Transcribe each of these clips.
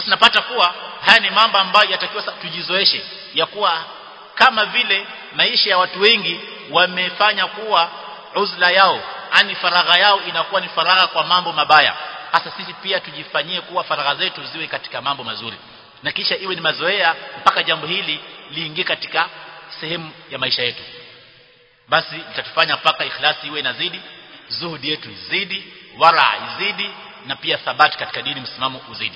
sasa napata kuwa haya ni mambo ambayo yatakiwa tujizoeshe ya kuwa kama vile maisha ya watu wengi wamefanya kuwa uzla yao ani faragha yao inakuwa ni faragha kwa mambo mabaya hasa sisi pia tujifanyie kuwa faragha zetu ziwe katika mambo mazuri na kisha iwe ni mazoea mpaka jambo hili liingie katika sehemu ya maisha yetu basi itatufanya mpaka ikhlasi iwe inazidi zuhudi yetu izidi wara izidi na pia thabati katika dini msimamo uzidi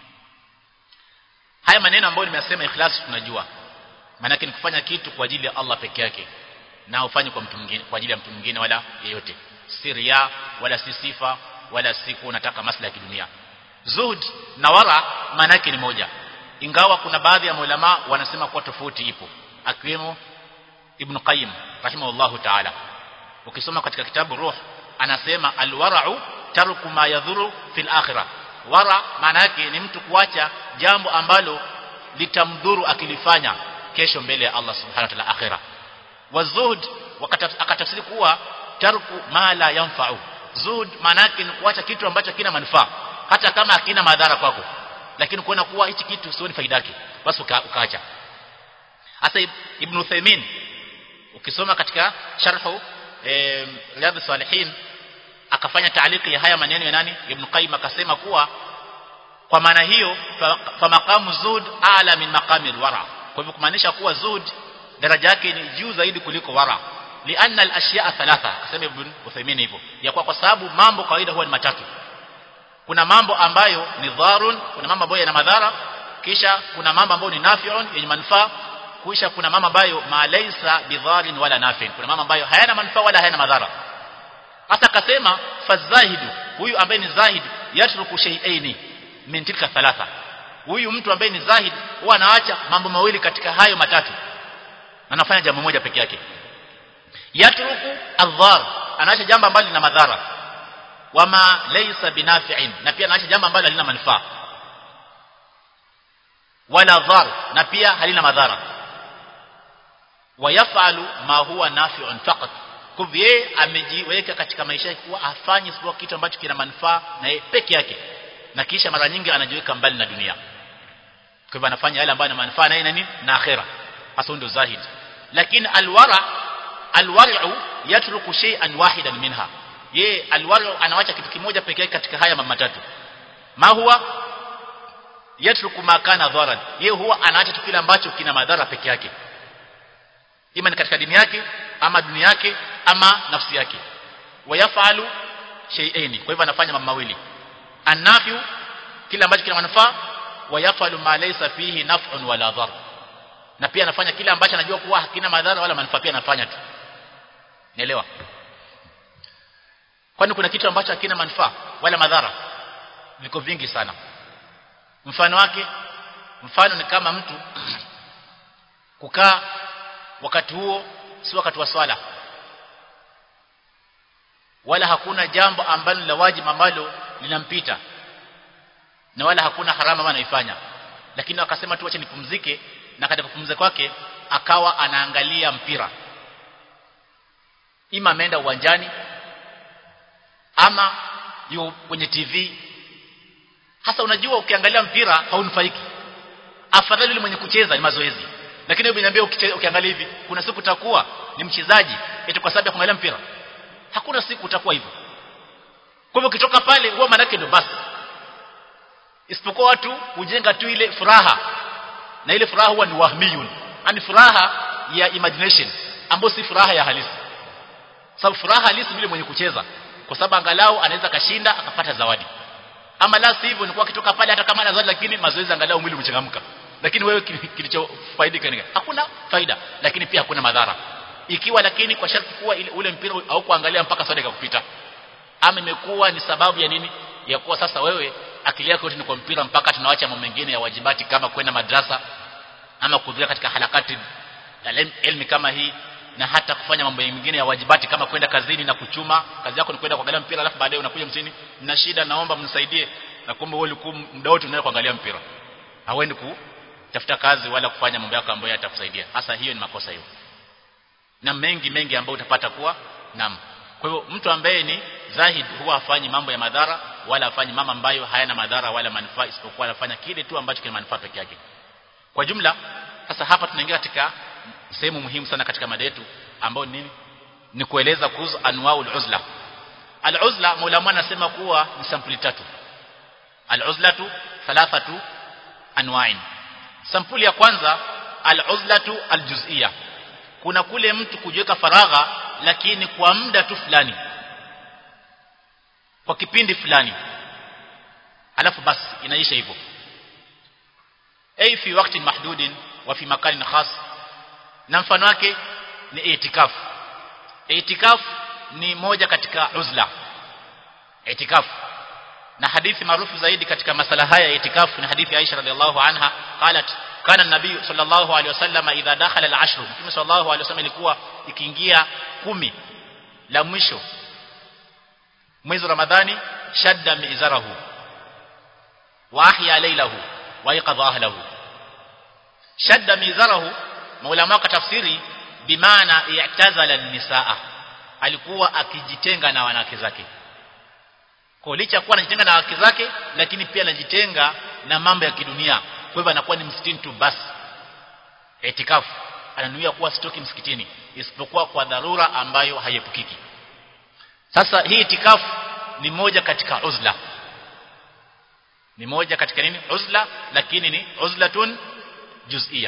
haya maneno ambayo nimesema ikhlasi tunajua maana ni kufanya kitu kwa ajili ya Allah peke yake na ufanye kwa mtu mwingine kwa ajili ya mtu mwingine wala yeyote si ria wala si sifa wala siku unataka maslahi ya kidunia zuhud na wara maana yake ni moja ingawa kuna baadhi ya maulama wanasema kuwa tofauti ipo akiwemo Ibn Qayyim rahimahullahu ta'ala ukisoma katika kitabu Ruh anasema alwara'u tarku ma yadhuru fil akhirah wara maana yake ni mtu kuacha jambo ambalo litamdhuru akilifanya kesho mbele ya Allah subhanahu wa ta'ala akhirah wazuhud akatafsiri kuwa tarku ma la yanfa'u zuhud maana yake ni kuacha kitu ambacho kina manufaa hata kama hakina madhara kwako lakini kuona kuwa hichi kitu sio ni faida yake basi ukaacha hasa ibn Uthaymeen ukisoma katika sharhu eh, riyadh salihin akafanya taaliki ya haya maneno ya nani ibn Qayyim akasema kuwa kwa maana hiyo fa, fa maqamu zuhud ala min maqami wara kwa hivyo kumaanisha kuwa zuhud daraja yake ni juu zaidi kuliko wara lianna al-ashya'a thalatha akasema ibn Uthaymeen hivyo ya kwa, kwa sababu mambo kawaida huwa ni matatu kuna mambo ambayo ni dharun kuna mambo ambayo yana madhara kisha kuna mambo ambayo ni nafi'un yenye manufaa kisha kuna mambo ambayo ma laysa bidharin wala nafi'in kuna mambo ambayo hayana manufaa wala hayana madhara hasa akasema fazahidu huyu ambaye ni zahid yatruku shay'aini min tilka thalatha huyu mtu ambaye ni zahid huwa anaacha mambo mawili katika hayo matatu anafanya jambo moja peke yake yatruku adhar anaacha jambo ambalo lina madhara wama laysa binafi'in na pia anaacha jambo ambalo halina manufaa wala dhar na pia halina madhara wayafalu ma huwa nafi'un faqat kwa yeye amejiweka katika maisha yake kuwa afanye isipokuwa kitu ambacho kina manufaa na yeye peke yake na kisha mara nyingi anajiweka mbali na dunia kwa hivyo anafanya yale ambayo yana manufaa na nini na akhera hasa ndio zahid lakini alwara alwar'u yatruku shay'an wahidan minha ye alwaru anawacha kitu kimoja peke yake katika haya mambo matatu ma huwa yatruku ma kana dharan ye huwa anaacha tu kile ambacho kina madhara peke yake ima ni katika dini yake ama dunia yake ama nafsi yake wayafalu shay'aini kwa hivyo anafanya mambo mawili anafyu kile ambacho kina manufaa wayafalu ma laysa fihi naf'un wala dhar na pia anafanya kile ambacho anajua kuwa hakina madhara wala manufaa pia anafanya tu nielewa kwani kuna kitu ambacho hakina manufaa wala madhara viko vingi sana mfano wake mfano ni kama mtu kukaa wakati huo si wakati wa swala wala hakuna jambo ambalo la wajibu ambalo linampita na wala hakuna harama ambayo anaifanya lakini akasema tu acha nipumzike na katika kupumzika kwake akawa anaangalia mpira ima ameenda uwanjani ama yu kwenye TV hasa unajua ukiangalia mpira haunufaiki afadhali yule mwenye kucheza ni mazoezi lakini wewe unaniambia ukiangalia hivi kuna siku utakuwa ni mchezaji eti kwa sababu ya kuangalia mpira hakuna siku utakuwa hivyo kwa hivyo ukitoka pale huwa manake ndio basi isipokuwa watu hujenga tu ile furaha na ile furaha huwa ni wahmiyun yani furaha ya imagination ambayo si furaha ya halisi sababu furaha halisi vile mwenye kucheza kwa sababu angalau anaweza kashinda akapata zawadi ama la sivyo ni kwa kitoka pale hata kama ana zawadi lakini mazoezi angalau mwili umechangamka lakini wewe kilichofaidika ni hakuna faida lakini pia hakuna madhara ikiwa lakini kwa sharti kuwa ile ule mpira au kuangalia mpaka swali ikakupita ama imekuwa ni sababu ya nini ya kuwa sasa wewe akili yako yote ni kwa mpira mpaka tunaacha mambo mengine ya wajibati kama kwenda madrasa ama kuhudhuria katika harakati ya elmi kama hii na hata kufanya mambo mengine ya wajibati kama kwenda kazini na kuchuma kazi yako ni kwenda kuangalia mpira alafu baadaye unakuja msini mna shida naomba mnisaidie na kumbe wewe ulikuwa muda wote unaenda kuangalia mpira hauendi kutafuta kazi wala kufanya mambo yako ambayo yatakusaidia hasa hiyo ni makosa hiyo na mengi mengi ambayo utapata kuwa nam kwa hivyo mtu ambaye ni zahid huwa hafanyi mambo ya madhara wala afanye mambo ambayo hayana madhara wala manufaa isipokuwa anafanya kile tu ambacho kina manufaa peke yake kwa jumla sasa hapa tunaingia katika sehemu muhimu sana katika mada yetu ambayo nini ni kueleza kuhusu anwaul uzla al-uzla maulama anasema kuwa ni sampuli tatu al-uzlatu thalathatu anwa'in sampuli ya kwanza al-uzlatu al-juz'iyya kuna kule mtu kujiweka faragha lakini kwa muda tu fulani kwa kipindi fulani alafu basi inaisha hivyo ay fi waqtin mahdudin wa fi makanin khas na mfano wake ni itikaf itikaf ni moja katika uzla itikaf na hadithi maarufu zaidi katika masala haya ya itikaf ni hadithi Aisha radhiallahu anha qalat kana nabii sallallahu alaihi wasallam idha dakhala al-ashr mtume sallallahu alaihi wasallam ilikuwa ikiingia kumi la mwisho mwezi ramadhani shadda mizarahu wa ahya laylahu wa yaqadha ahlahu shadda mizarahu maulama wa tafsiri bimaana i'tazala an-nisaa alikuwa akijitenga na wanawake zake kwa licha kuwa anajitenga na wanawake zake lakini pia anajitenga na mambo ya kidunia kwa hivyo anakuwa ni msikitini tu basi itikafu ananuia kuwa sitoki msikitini isipokuwa kwa dharura ambayo haiepukiki sasa hii itikafu ni moja katika uzla ni moja katika nini uzla lakini ni uzlatun juz'iyya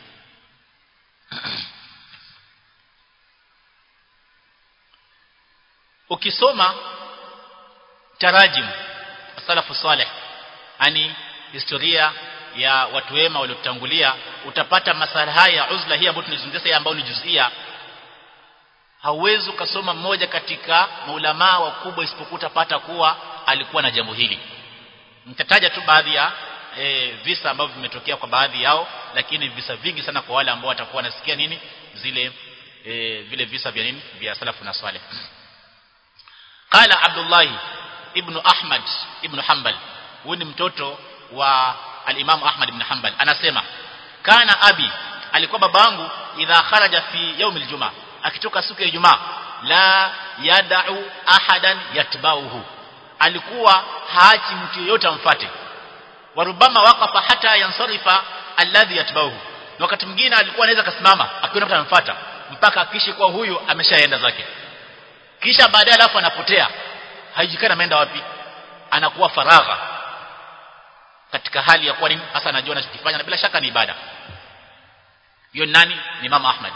ukisoma tarajim salafu salih ani historia ya watu wema waliotangulia utapata masala haya ya uzla hii ambayo tunazungumzia ambayo ni juzia hauwezi ukasoma mmoja katika maulamaa wakubwa isipokuwa utapata kuwa alikuwa na jambo hili nitataja tu baadhi ya e, visa ambavyo vimetokea kwa baadhi yao lakini visa vingi sana kwa wale ambao watakuwa wanasikia nini zile e, vile visa vya nini vya salafu na saleh قال عبد الله ابن احمد ابن حنبل huyu ni mtoto wa al-Imam Ahmad ibn Hanbal anasema kana abi alikuwa babangu idha kharaja fi yawm al-jum'a akitoka siku ya Ijumaa la yad'u ahadan yatbauhu alikuwa haachi mtu yeyote amfuate warubama waqafa hata yansarifa alladhi yatbauhu wakati mwingine alikuwa anaweza kasimama akiona mtu anamfuata mpaka akishi kwa huyu ameshaenda zake kisha baadaye alafu anapotea haijikana ameenda wapi anakuwa faragha katika hali ya kuwa nini hasa anajua anachokifanya na bila shaka ni ibada hiyo nani ni mama Ahmad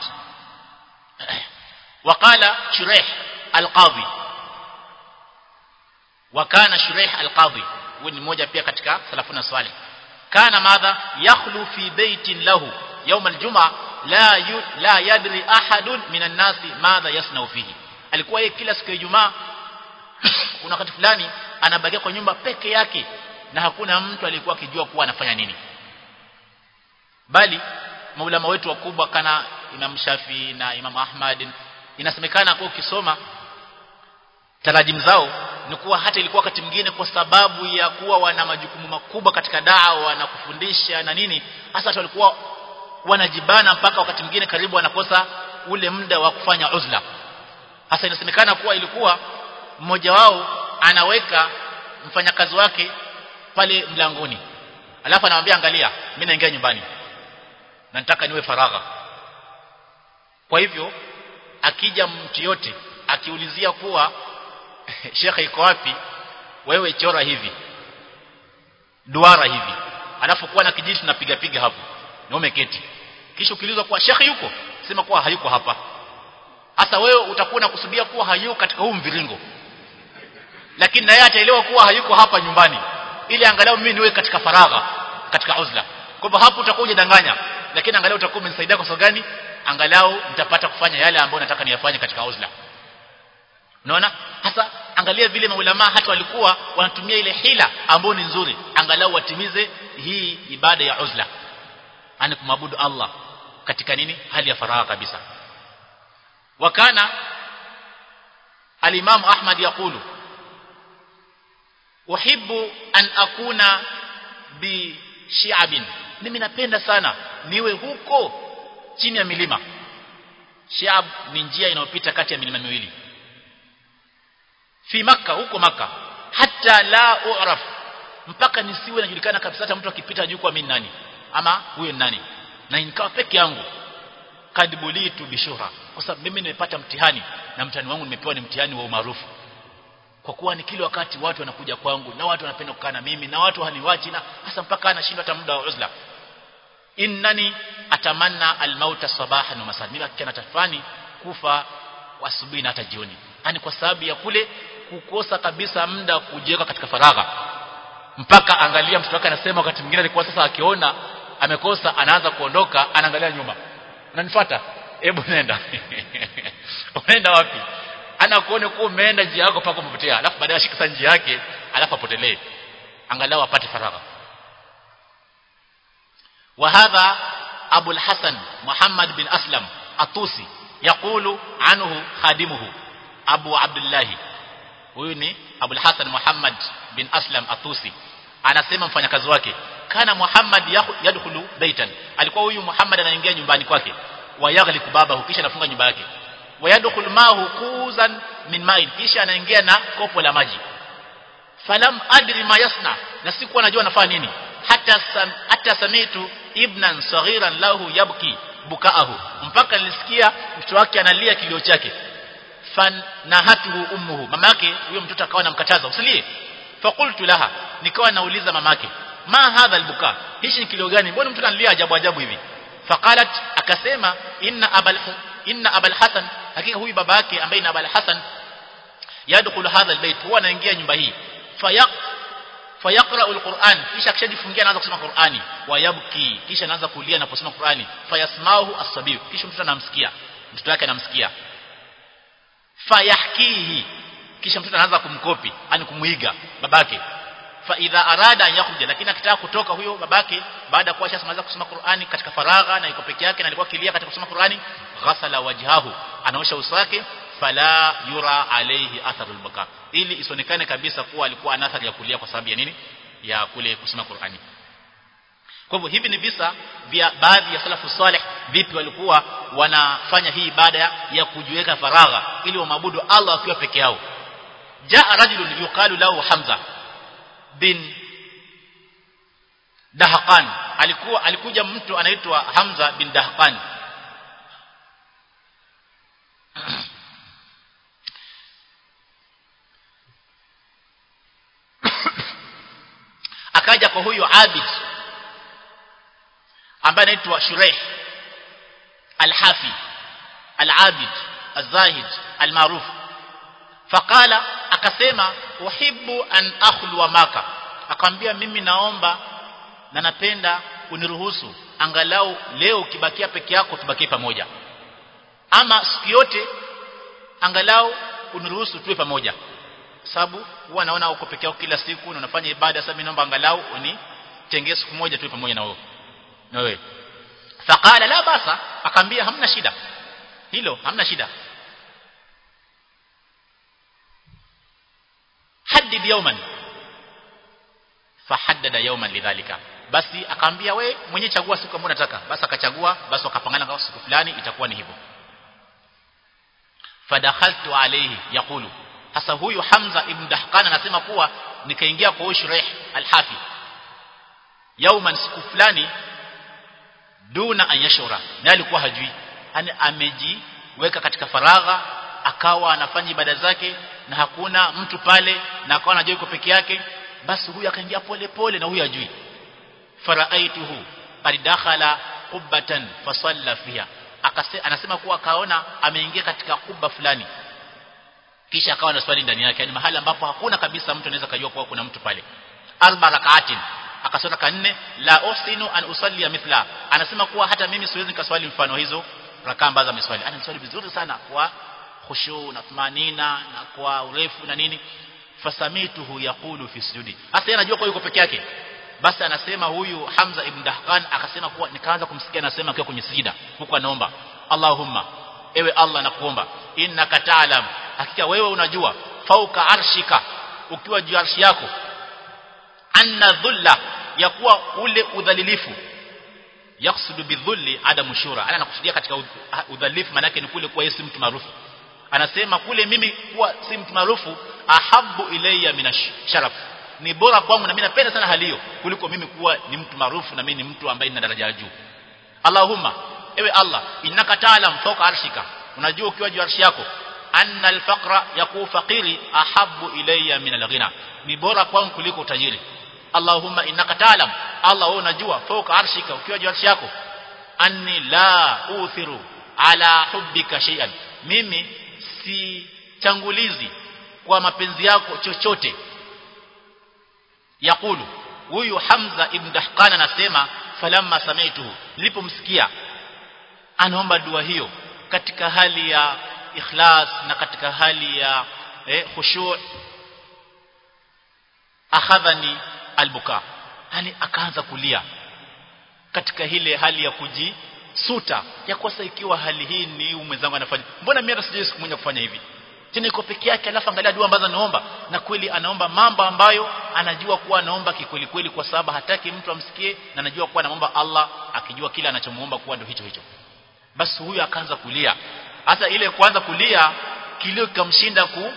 وقال شريح القاضي وكان شريح القاضي ni mmoja pia katika salafuna salih kana madha yakhlu fi baitin lahu يوم الجمعه la yu, la yadri ahadun minan nasi madha yasnau fihi alikuwa yeye kila siku ya Ijumaa kuna wakati fulani anabakia kwa nyumba peke yake na hakuna mtu aliyekuwa akijua kuwa anafanya nini bali maulama wetu wakubwa kana Imam Shafi na Imam Ahmad inasemekana kwa ukisoma tarajim zao ni kuwa hata ilikuwa wakati mwingine kwa sababu ya kuwa wana majukumu makubwa katika dawa na kufundisha na nini hasa watu walikuwa wanajibana mpaka wakati mwingine karibu wanakosa ule muda wa kufanya uzla hasa inasemekana kuwa ilikuwa mmoja wao anaweka mfanyakazi wake pale mlangoni alafu anamwambia angalia mimi naingia nyumbani na nataka niwe faragha kwa hivyo akija mtu yote akiulizia kuwa shekhe iko wapi wewe chora hivi duara hivi alafu kuwa na kijiti tunapiga piga hapo na umeketi kisha ukiulizwa kuwa shekhe yuko sema kuwa hayuko hapa hasa wewe utakuwa unakusudia kuwa hayuko katika huu mviringo lakini naye ataelewa kuwa hayuko hapa nyumbani ili angalau mimi niwe katika faragha katika uzla kwa hivyo hapo utakuwa hujadanganya lakini angalau utakuwa umenisaidia kwa sababu gani angalau nitapata kufanya yale ambayo nataka niyafanye katika uzla unaona hasa angalia vile maulama hata walikuwa wanatumia ile hila ambayo ni nzuri angalau watimize hii ibada ya uzla ani kumwabudu Allah katika nini hali ya faragha kabisa wakana al-Imam Ahmad yakulu uhibbu an akuna bi shi'abin mimi napenda sana niwe huko chini ya milima shi'ab ni njia inayopita kati ya milima miwili fi maka huko maka hata la u'raf mpaka nisiwe najulikana kabisa hata mtu akipita juu kwa mimi nani ama huyo ni nani na nikawa peke yangu kadbulitu bishura kwa sababu mimi nimepata mtihani na mtihani wangu nimepewa ni mtihani wa umaarufu kwa kuwa ni kila wakati watu wanakuja kwangu na watu wanapenda kukaa na mimi na watu haniwachi na hasa mpaka anashindwa hata muda wa uzla innani atamanna almauta sabahan wa masaa mimi hakika natafani kufa asubuhi na hata jioni yani kwa sababu ya kule kukosa kabisa muda kujiweka katika faragha mpaka angalia mtoto wake anasema wakati mwingine alikuwa sasa akiona amekosa anaanza kuondoka anaangalia nyuma unanifuata hebu nenda unaenda wapi ana kuone kuwa umeenda njia yako paka umepotea alafu baadaye ashika njia yake alafu apotelee angalau apate faragha وهذا أبو الحسن محمد بن أسلم الطوسي يقول عنه خادمه أبو عبد الله huyu ni Abul Hasan Muhammad bin Aslam Atusi anasema mfanyakazi wake kana Muhammad yadkhulu baitan alikuwa huyu Muhammad anaingia nyumbani kwake wayaghliku babahu kisha anafunga nyumba yake wayadkhulu mahu kuzan min ma'in kisha anaingia na kopo la maji falam adri ma yasna na sikuwa najua anafanya nini hata sam, hata samitu ibnan saghiran lahu yabki bukaahu mpaka nilisikia mtoto wake analia kilio chake fanahatuhu ummuhu mamake huyo mtoto akawa anamkataza usilie faqultu laha nikawa nauliza mamake ma hadha albuka hichi ni kilio gani mbona mtoto analia ajabu ajabu hivi faqalat akasema inna abal inna abal hasan hakika huyu baba yake ambaye ni abal hasan yadkhulu hadha albayt huwa anaingia nyumba hii fayaq fayaqra alquran kisha akishajifungia anaanza kusoma qurani wayabki kisha anaanza kulia anaposoma qurani fayasmahu as-sabiy kisha mtoto anamsikia mtoto wake anamsikia fayahkihi kisha mtoto anaanza kumkopi yani kumuiga babake fa idha arada an yakhruja lakini akitaka kutoka huyo babake baada ya kuwa shamaliza kusoma Qur'ani katika faragha na iko peke yake na alikuwa kilia katika kusoma Qur'ani ghasala wajhahu anaosha uso wake fala yura alayhi atharul baka ili isionekane kabisa kuwa alikuwa ana athari ya kulia kwa sababu ya nini ya kule kusoma Qur'ani kwa hivyo hivi ni visa vya baadhi ya salafu salih vipi walikuwa wanafanya hii ibada ya kujiweka faragha ili wamwabudu Allah wakiwa peke yao jaa rajulun yuqalu lahu Hamza bin Dahqan alikuwa alikuja mtu anaitwa Hamza bin Dahqan akaja kwa huyu Abid ambaye anaitwa Shuraih Al-Hafi Al-Abid Al-Zahid Al-Maruf faqala akasema uhibbu an akhluwa maka akamwambia mimi naomba na napenda uniruhusu angalau leo ukibakia peke yako tubakie pamoja ama siku yote angalau uniruhusu tuwe pamoja sababu huwa naona uko peke yako kila siku na unafanya ibada sasa mimi naomba angalau unitengee siku moja tuwe pamoja na wewe na wewe faqala la basa akamwambia hamna shida hilo hamna shida haddid yawman fahaddada yawman lidhalika basi akaambia we mwenye chagua siku ambayo unataka basi akachagua basi wakapangana kwa siku fulani itakuwa ni hivyo fadakhaltu alayhi yaqulu hasa huyu Hamza ibn Dahqan anasema kuwa nikaingia kwa Ushrih al-Hafi yauman siku fulani duna an yashura na alikuwa hajui yani amejiweka katika faragha akawa anafanya ibada zake na hakuna mtu pale na akawa anajua yuko peke yake basi huyu akaingia pole pole na huyu ajui faraaituhu qad dakhala qubbatan fasalla fiha akase anasema kuwa akaona ameingia katika kubba fulani kisha akawa na swali ndani yake yani mahali ambapo hakuna kabisa mtu anaweza kujua kuwa kuna mtu pale arba rakaatin akasoma ka nne la usinu an usalli mithla anasema kuwa hata mimi siwezi nikaswali mfano hizo rakaa ambazo ameswali ana swali vizuri sana kwa khushu na tumanina na kwa urefu na nini fasamituhu yaqulu fi sujudi hasa yeye anajua kwa yuko peke yake basi anasema huyu Hamza ibn Dahqan akasema kuwa nikaanza kumsikia anasema akiwa kwenye sijida huko anaomba Allahumma ewe Allah nakuomba innaka ta'lam hakika wewe unajua fauka arshika ukiwa juu arshi yako anna dhulla ya kuwa ule udhalilifu yaksudu bidhulli adamu shura ana anakusudia katika udhalifu maana yake ni kule kuwa yesi mtu maarufu anasema kule mimi kuwa si mtu maarufu ahabbu ilayya minasharaf ni bora kwangu na mimi napenda sana hali hiyo kuliko mimi kuwa ni mtu maarufu na mimi ni mtu ambaye nina daraja ya juu Allahumma ewe Allah innaka ta'lam fawqa arshika unajua ukiwa juu arshi yako anna al-faqra yaku faqiri ahabbu ilayya min al-ghina ni bora kwangu kuliko utajiri Allahumma innaka ta'lam Allah wewe unajua fawqa arshika ukiwa juu arshi yako anni la uthiru ala hubbika shay'an mimi si tangulizi kwa mapenzi yako chochote yakulu huyu Hamza ibn Dahqan anasema falamma sami'tuhu nilipomsikia anaomba dua hiyo katika hali ya ikhlas na katika hali ya eh, khushu' akhadhani albuka yani akaanza kulia katika ile hali ya kujisuta ya kosa ikiwa hali hii ni mwenzangu anafanya mbona mimi hata sijui siku moja kufanya hivi tena iko peke yake alafu angalia dua ambazo anaomba na kweli anaomba mambo ambayo anajua kuwa anaomba kikweli kweli kwa sababu hataki mtu amsikie na anajua kuwa anaomba Allah akijua kila anachomuomba kuwa ndio hicho hicho basi huyu akaanza kulia hasa ile kuanza kulia kilio kikamshinda ku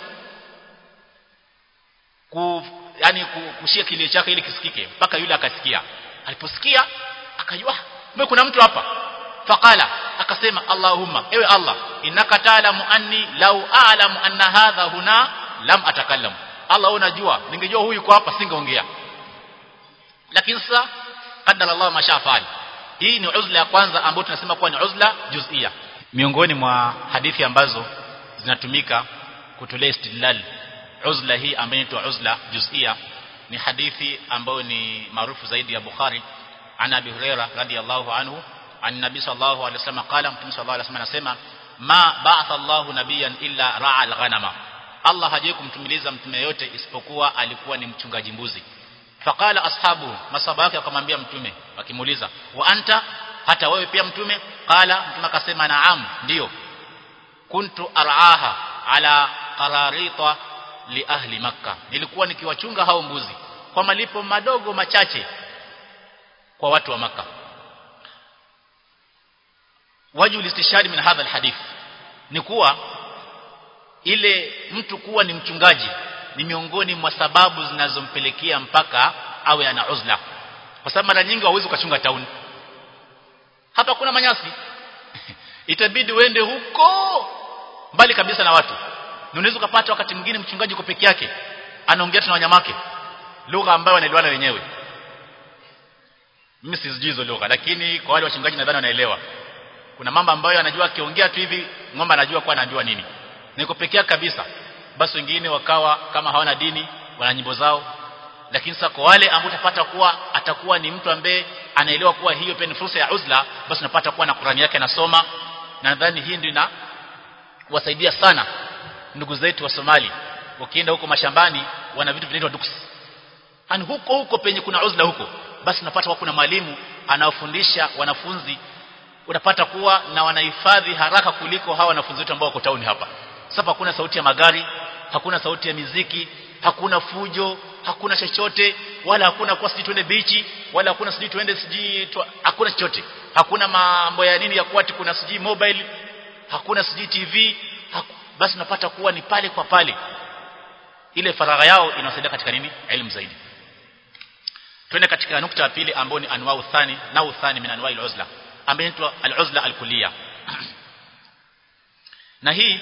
ku yani kushia kilio chake ili kisikike mpaka yule akasikia aliposikia akajua kumbe kuna mtu hapa faqala akasema Allahumma ewe Allah innaka ta'lamu anni law a'lamu anna hadha huna lam atakallam Allah unajua ningejua huyu yuko hapa singeongea lakini sasa qadara Allah mashafali hii ni uzla ya kwanza ambayo tunasema kuwa ni uzla juz'ia miongoni mwa hadithi ambazo zinatumika kutolea istidlal uzla hii ambayo inaitwa uzla juz'ia ni hadithi ambayo ni maarufu zaidi ya Bukhari عن ابي هريره رضي الله عنه عن النبي صلى الله عليه وسلم قال متى صلى الله عليه وسلم anasema ma ba'atha Allahu nabiyan illa ra'a al-ghanama Allah hajawahi kumtumiliza mtume yote isipokuwa alikuwa ni mchungaji mbuzi faqala ashabu masaba yake akamwambia mtume wakimuuliza wa anta hata wewe pia mtume qala mtume akasema naam ndio kuntu ar'aha ala qararita li ahli makkah nilikuwa nikiwachunga hao mbuzi kwa malipo madogo machache kwa watu wa maka waju listishari min hadha alhadith ni kuwa ile mtu kuwa ni mchungaji ni miongoni mwa sababu zinazompelekea mpaka awe ana uzla kwa sababu mara nyingi hauwezi ukachunga tauni hapa kuna manyasi itabidi uende huko mbali kabisa na watu unaweza ukapata wakati mwingine mchungaji uko peke yake anaongea na wanyamake lugha ambayo wanaelewana wenyewe mimi sijui hizo lugha lakini kwa wale wachungaji nadhani wanaelewa kuna mambo ambayo anajua akiongea tu hivi ng'ombe anajua kwa anajua nini niko pekea kabisa basi wengine wakawa kama hawana dini wana nyimbo zao lakini sasa kwa wale ambao utapata kuwa atakuwa ni mtu ambaye anaelewa kuwa hiyo pia ni fursa ya uzla basi unapata kuwa na Qur'ani yake anasoma na nadhani hii ndio ina wasaidia sana ndugu zetu wa Somali wakienda huko mashambani wana vitu vinaitwa duks ani huko huko penye kuna uzla huko basi unapata kuna mwalimu anaofundisha wanafunzi unapata kuwa na wanahifadhi haraka kuliko hawa wanafunzi wetu ambao wako town hapa sasa hakuna sauti ya magari hakuna sauti ya miziki hakuna fujo hakuna chochote wala hakuna kwa siji tuende bichi wala hakuna siji tuende siji tu, hakuna chochote hakuna mambo ya nini ya kuati kuna siji mobile hakuna siji TV haku, basi unapata kuwa ni pale kwa pale ile faragha yao inawasaidia katika nini elimu zaidi twende katika nukta ya pili ambayo ni anwau thani nau thani min anwai al-uzla ambayo inaitwa al-uzla al-kulliya na hii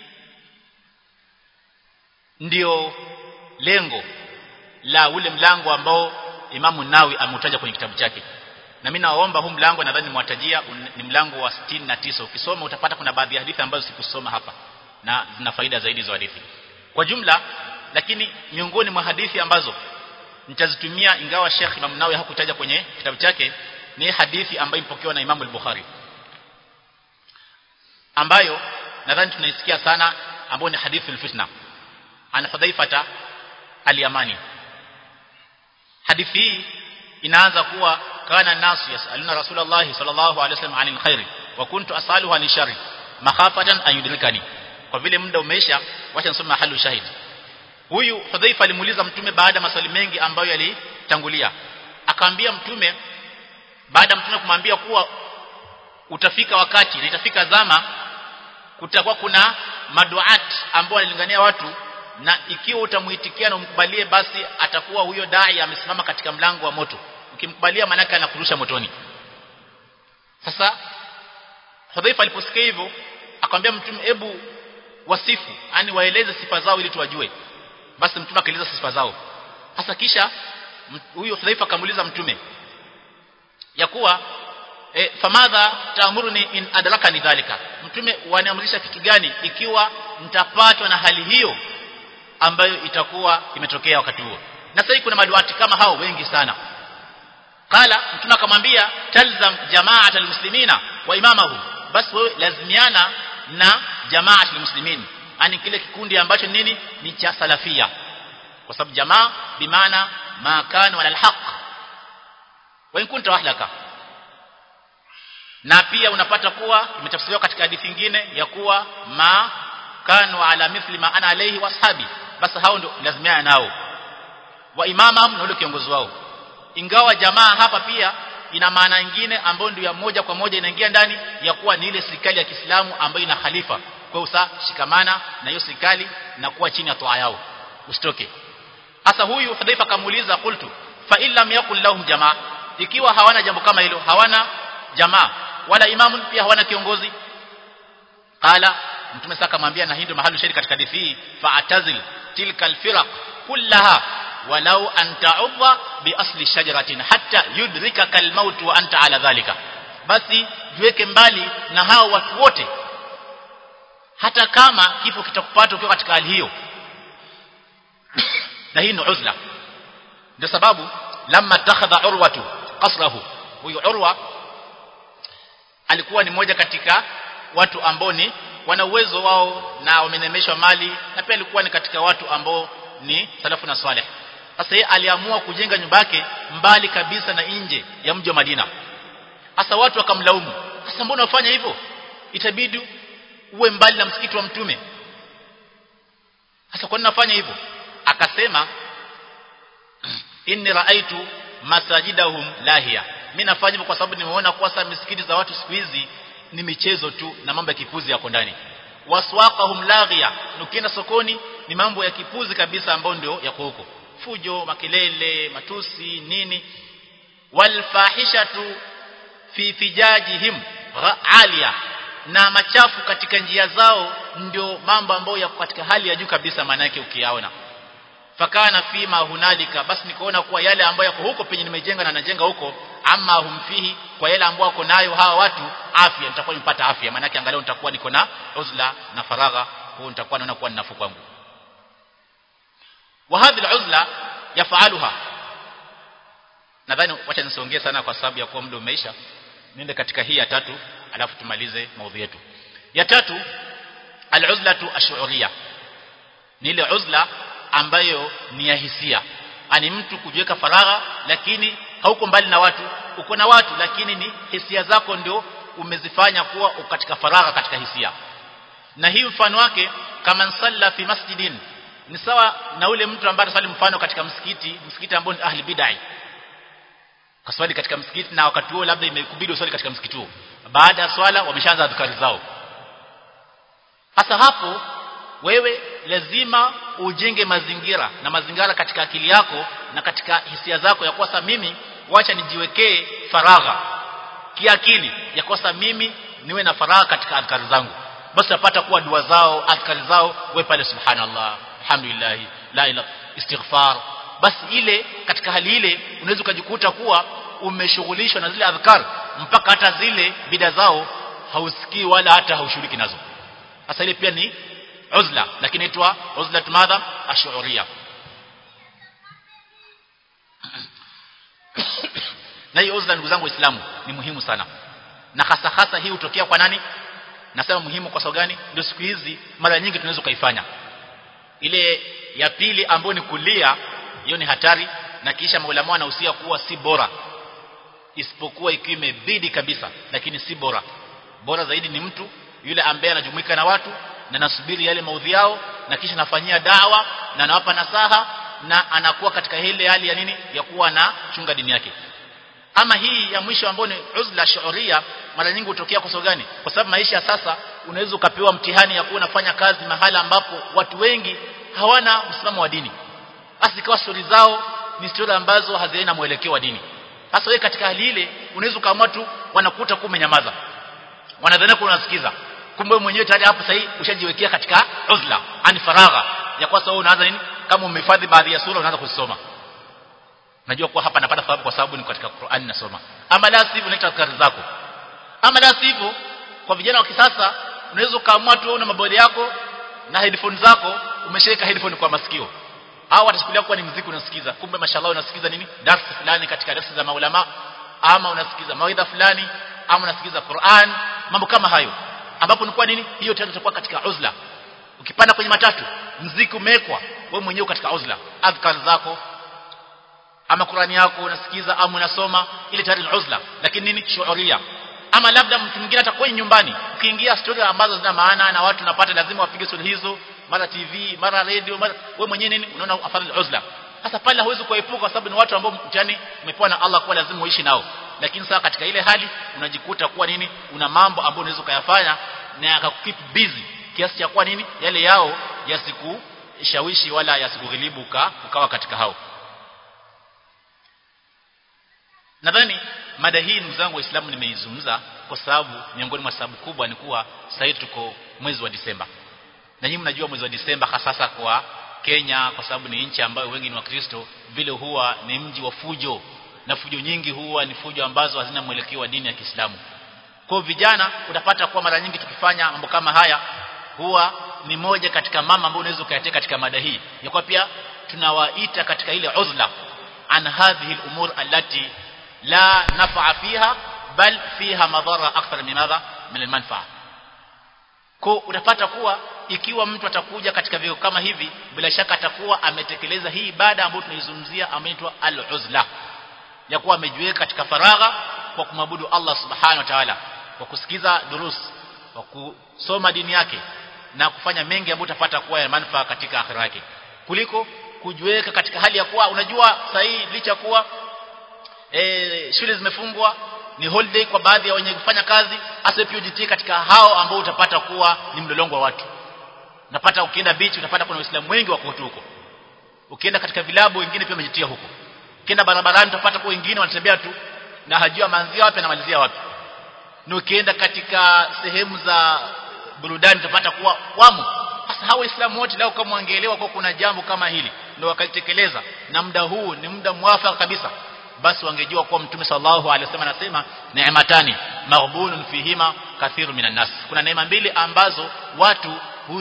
ndio lengo la ule mlango ambao Imamu Nawi ameutaja kwenye kitabu chake na mimi naomba huu mlango nadhani nimewatajia ni mlango wa 69 ukisoma utapata kuna baadhi ya hadithi ambazo sikusoma hapa na zina faida zaidi za hadithi kwa jumla lakini miongoni mwa hadithi ambazo nitazitumia ingawa Sheikh Imam Nawawi hakutaja kwenye kitabu chake ni hadithi ambayo ipokewa na Imam al-Bukhari ambayo nadhani tunaisikia sana ambayo ni hadithi al-fitna an Hudhaifata al-Yamani hadithi hii inaanza kuwa kana nasu yasaluna Rasulullah sallallahu alaihi wasallam anil khairi wa kuntu asaluhu anil sharri makhafatan an yudrikani kwa vile muda umeisha wacha nisome mahali shahidi huyu Hudhaifa alimuuliza mtume baada ya maswali mengi ambayo yalitangulia akamwambia mtume baada mtume kumwambia kuwa utafika wakati na itafika zama kutakuwa kuna maduat ambao wanalingania watu na ikiwa utamuitikia na umkubalie basi atakuwa huyo dai amesimama katika mlango wa moto ukimkubalia manaka anakurusha motoni sasa Hudhaifa aliposikia hivyo akamwambia mtume hebu wasifu yani waeleze sifa zao ili tuwajue basi mtume akaeleza sifa zao sasa kisha huyu Hudhaifa akamuuliza mtume ya kuwa e, famadha taamuruni in adrakani dhalika mtume waniamrisha kitu gani ikiwa nitapatwa na hali hiyo ambayo itakuwa imetokea wakati huo na sasa kuna maduati kama hao wengi sana qala mtume akamwambia talzam jama'at almuslimina wa imamahum basi wewe lazimiana na jama'at almuslimin yani kile kikundi ambacho nini ni cha salafia kwa sababu jamaa bimaana ma kana wala alhaq wa in kunta wahlaka na pia unapata kuwa imetafsiriwa katika hadithi nyingine ya kuwa ma kanu ala mithli ma ana alayhi washabi basi hao ndio lazimiana nao wa imamahum na ule kiongozi wao ingawa jamaa hapa pia ina maana nyingine ambayo ndio ya moja kwa moja inaingia ndani ya kuwa ni ile serikali ya Kiislamu ambayo ina khalifa kwa usa shikamana na hiyo serikali na kuwa chini ya toa yao usitoke hasa huyu Hudhaifa kamuuliza qultu fa illam yakul lahum jamaa ikiwa hawana jambo kama hilo hawana jamaa wala imamu pia hawana kiongozi qala mtume saka mwambia na hii ndio mahali shari katika hadithi hii fa'tazil tilka alfiraq kullaha walau an ta'udha bi asli shajaratin hatta yudrikaka almaut wa anta ala dhalika basi jiweke mbali na hao watu wote hata kama kifo kitakupata ukiwa katika hali hiyo na hii ni uzla ndio sababu lamma takhadha urwatu qasrahu huyu urwa alikuwa ni mmoja katika watu ambao ni wana uwezo wao na wamenemeshwa mali na pia alikuwa ni katika watu ambao ni salafu na saleh sasa yeye aliamua kujenga nyumba yake mbali kabisa na nje ya mji wa Madina sasa watu wakamlaumu sasa mbona unafanya hivyo itabidi uwe mbali na msikiti wa mtume sasa kwa nini nafanya hivyo akasema inni raaitu masajidahum lahia mimi nafanya hivyo kwa sababu nimeona kwa sasa misikiti za watu siku hizi ni michezo tu na mambo ya kipuzi yako ndani waswaqahum laghia ukienda sokoni ni mambo ya kipuzi kabisa ambayo ndio yako huko fujo makelele matusi nini walfahishatu fi fijajihim alia na machafu katika njia zao ndio mambo ambayo yako katika hali ya juu kabisa maana yake ukiyaona fakana fima hunalika basi nikaona kuwa yale ambayo yako huko penye nimejenga na najenga huko ama humfihi kwa yale ambayo wako nayo hawa watu afya nitakuwa nimepata afya maana yake angalau nitakuwa niko na uzla na faragha kwa nitakuwa naona kuwa ninafu kwangu wa hadhi al-uzla yafaluha nadhani wacha nisiongee sana kwa sababu ya kuwa muda umeisha niende katika hii ya tatu alafu tumalize maudhui yetu ya tatu al-uzlatu ash-shu'uriyya ni ile uzla ambayo ni ya hisia ani mtu kujiweka faragha lakini hauko mbali na watu uko na watu lakini ni hisia zako ndio umezifanya kuwa katika faragha katika hisia na hii mfano wake kama salla fi masjidin ni sawa na ule mtu ambaye anasali mfano katika msikiti msikiti ambao ni ahli bid'ah kaswali katika msikiti na wakati huo labda imekubidi uswali katika msikiti huo baada ya swala wameshaanza adhkari zao hasa hapo wewe lazima ujenge mazingira na mazingira katika akili yako na katika hisia zako ya kwasa mimi wacha nijiwekee faragha kiakili ya kwasa mimi niwe na faragha katika adhkari zangu basi utapata kuwa dua zao adhkari zao wewe pale subhanallah alhamdulillah la ilaha istighfar basi ile katika hali ile unaweza ukajikuta kuwa umeshughulishwa na zile adhkar mpaka hata zile bida zao hausikii wala hata haushiriki nazo sasa ile pia ni uzla lakini itwa uzla madha ash'uriyya na hii uzla ndugu zangu waislamu ni muhimu sana na hasa hasa hii hutokea kwa nani nasema muhimu kwa sababu gani ndio siku hizi mara nyingi tunaweza kuifanya ile ya pili ambayo ni kulia hiyo ni hatari na kisha maulama wanahusia kuwa si bora isipokuwa ikiwa imebidi kabisa lakini si bora bora zaidi ni mtu yule ambaye anajumuika na watu na nasubiri yale maudhi yao na kisha nafanyia dawa na nawapa nasaha na anakuwa katika ile hali ya nini ya kuwa na chunga dini yake ama hii ya mwisho ambayo ni uzla shuuria mara nyingi hutokea kwa sababu gani kwa sababu maisha ya sasa unaweza ukapewa mtihani ya kuwa unafanya kazi mahala ambapo watu wengi hawana msimamo wa dini basi ikawa stori zao ni stori ambazo hazina mwelekeo wa dini sasa wewe katika hali ile unaweza ukaamua tu wanakuta kuwa umenyamaza wanadhania kuwa unasikiza kumbe mwenyewe tayari hapo sasa ushajiwekea katika uzla ani faragha ya kwa sababu unaanza nini kama umehifadhi baadhi ya sura unaanza kusoma najua kuwa hapa napata thawabu kwa sababu ni katika Qur'ani nasoma ama la sivyo unaita azkari zako ama la sivyo kwa vijana wa kisasa unaweza ukaamua tu una mabodi yako na headphone zako umeshaweka headphone kwa masikio au watachukulia kuwa ni muziki unasikiza kumbe mashallah unasikiza nini darasa fulani katika darasa za maulama ama unasikiza mawaidha fulani ama unasikiza Qur'an mambo kama hayo ambapo ni kwa nini hiyo tena itakuwa katika uzla ukipanda kwenye matatu mziki umewekwa wewe mwenyewe katika uzla adhkar zako ama Qur'ani yako unasikiza ama unasoma ile tayari ni uzla lakini nini shuhuria ama labda mtu mwingine atakuwa nyumbani ukiingia story ambazo zina maana na watu napata lazima wapige story hizo mara TV mara radio mara wewe mwenyewe nini unaona afadhali uzla sasa pale huwezi kuepuka kwa sababu ni watu ambao mtani umepewa na Allah kwa lazima uishi nao lakini sasa katika ile hali unajikuta kuwa nini una mambo ambayo unaweza kuyafanya na yakakukeep busy kiasi cha kuwa nini yale yao yasikushawishi wala yasikughilibu ukawa katika hao nadhani mada hii ndugu zangu waislamu nimeizungumza kwa sababu miongoni mwa sababu kubwa ni kuwa sasa tuko mwezi wa Disemba na nyinyi mnajua mwezi wa Disemba hasasa kwa Kenya kwa sababu ni nchi ambayo wengi ni wakristo vile huwa ni mji wa fujo na fujo nyingi huwa ni fujo ambazo hazina mwelekeo wa dini ya Kiislamu kwa vijana utapata kuwa mara nyingi tukifanya mambo kama haya huwa ni moja katika mama ambao unaweza ukayatea katika mada hii ya kwa pia tunawaita katika ile uzla an hadhihi al-umur allati la naf'a fiha bal fiha madhara akthar min madha min al-manfa'a kwa utapata kuwa ikiwa mtu atakuja katika vio kama hivi bila shaka atakuwa ametekeleza hii ibada ambayo tunaizungumzia ameitwa al-uzla ya kuwa amejiweka katika faragha kwa kumwabudu Allah subhanahu wa ta'ala kwa kusikiza durus kwa kusoma dini yake na kufanya mengi ambayo utapata kuwa ya manufaa katika akhira yake kuliko kujiweka katika hali ya kuwa unajua sahihi licha kuwa e, shule zimefungwa ni holiday kwa baadhi ya wenye kufanya kazi hasa pia ujitie katika hao ambao utapata kuwa ni mlolongo wa watu unapata ukienda beach utapata kuna waislamu wengi wako huko ukienda katika vilabu wengine pia wamejitia huko ukienda barabarani utapata kwa wengine wanatembea tu na hajua maanzia wapi na malizia wapi na ukienda katika sehemu za burudani utapata kuwa wamo sasa hao waislamu wote leo kama wangeelewa kwa kuna jambo kama hili ndio wakalitekeleza na muda huu ni muda mwafaka kabisa basi wangejua kuwa mtume sallallahu alaihi wasallam anasema neematani maghbunun fihima kathiru minan nas kuna neema mbili ambazo watu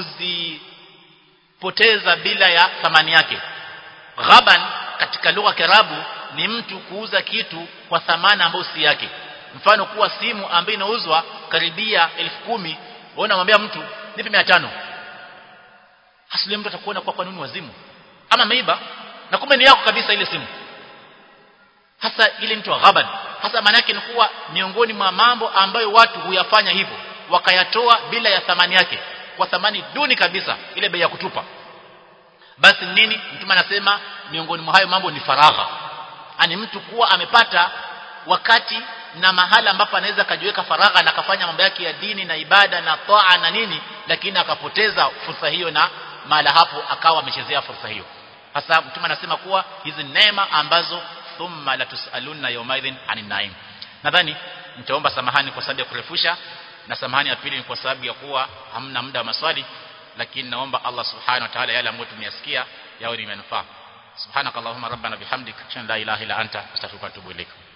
huzipoteza bila ya thamani yake ghaban katika lugha ya Kiarabu ni mtu kuuza kitu kwa thamani ambayo si yake mfano kuwa simu ambayo inauzwa karibia elfu kumi wewe unamwambia mtu nipe 500 hasili mtu atakuona kwa kanuni wazimu ama meiba na kumbe ni yako kabisa ile simu hasa ile mtu wa ghaban hasa maana yake ni kuwa miongoni mwa mambo ambayo watu huyafanya hivyo wakayatoa bila ya thamani yake kwa thamani duni kabisa ile bei ya kutupa basi nini mtume anasema miongoni mwa hayo mambo ni faragha ani mtu kuwa amepata wakati na mahala ambapo anaweza akajiweka faragha na akafanya mambo yake ya dini na ibada na toa na nini lakini akapoteza fursa hiyo na mahala hapo akawa amechezea fursa hiyo hasa mtume anasema kuwa hizi neema ambazo thumma latusaluna yawmaidhin anin naim nadhani nitaomba samahani kwa sababu ya kurefusha na samahani ya pili ni kwa sababu ya kuwa hamna muda wa maswali lakini naomba Allah subhanahu wa ta'ala yale ambayo tumeyasikia yawe ni manufaa subhanakallahumma rabbana bihamdika la ilaha illa anta astaghfiruka wa atubu ilaik